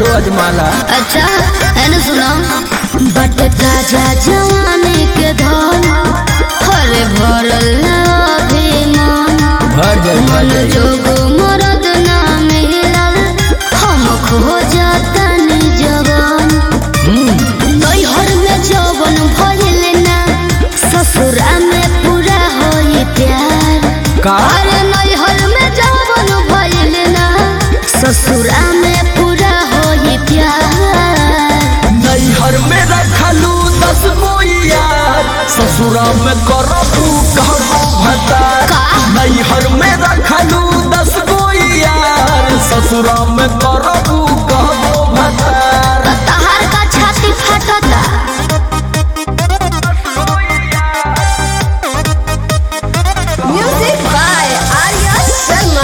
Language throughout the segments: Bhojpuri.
अजमाला अच्छा है ना सुना बट ताजा जवानी के धन हरे भरल ना अभिमान भर जाए भर मन जाए जोग मरद ना मिलल हम खो जातनी जवान नैहर में जवन भइल ना ससुरा में पूरा होई प्यार का अरे नैहर में जवन भइल ना ससुरा में पूरा होई प्यार नैहर में रखलू दस गो यार ससुरा में करबू कहबो भतार का? नैहर में रखलू दस गो यार ससुरा में करबू कहबो भतार तहार का छाती फटता म्यूजिक बाय आर्या शर्मा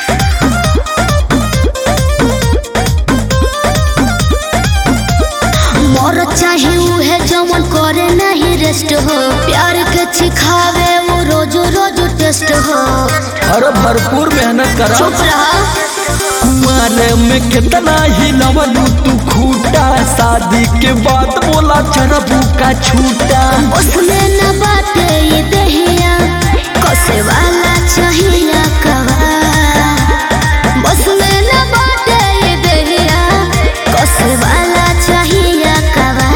मोर चाहे उहे जवन करे नहीं रेस्ट हो प्यार के सिखावे वो रोज रोज टेस्ट हो अरे भरपूर मेहनत करा चुप रहा कुमारे में कितना ही लवलू तू खूटा शादी के बाद बोला चरबू का छूटा उसमें न बाटे ये दहिया कसे वाला चाहिए कवा उसमें न बाटे ये दहिया कसे वाला चाहिए कवा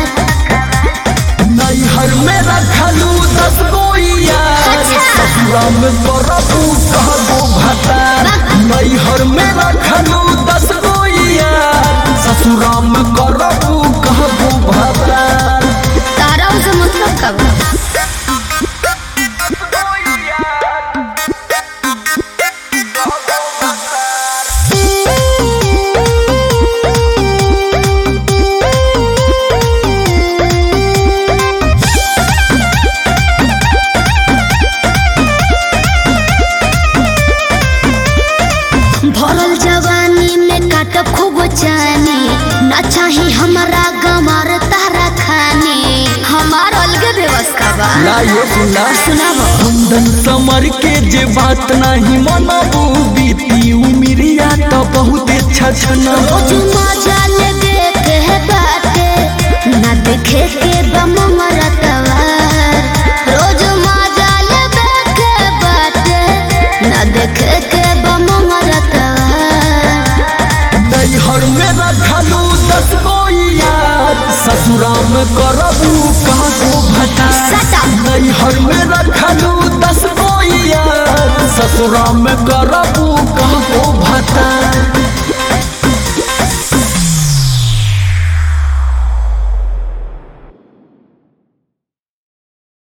नैहर में रखलू दस गो यार अच्छा। ससुरा में करबू कहबो भता नैहर में रखलू दस गो यार ससुरा में करबू कहबो भता तारा उसे मतलब कब भरल जवानी में काट खूब चानी ना चाही हमारा गमार तारा खानी हमार अलगे व्यवस्था बा ला ये सुना सुनाबो कुंदन समर के जे बात नहीं मनबू बीती उमिरिया तो बहुत छछना रोज मजा ले देखे है बाटे ना देखे के बम मरतवा रोज मजा ले देखे बाटे ना देखे के बम मरतवा नैहर में रखलू दस गो यार ससुरा में करबू कहबो भता सटा। नैहर में रखलू दस गो यार ससुरा में करबू कहबो भता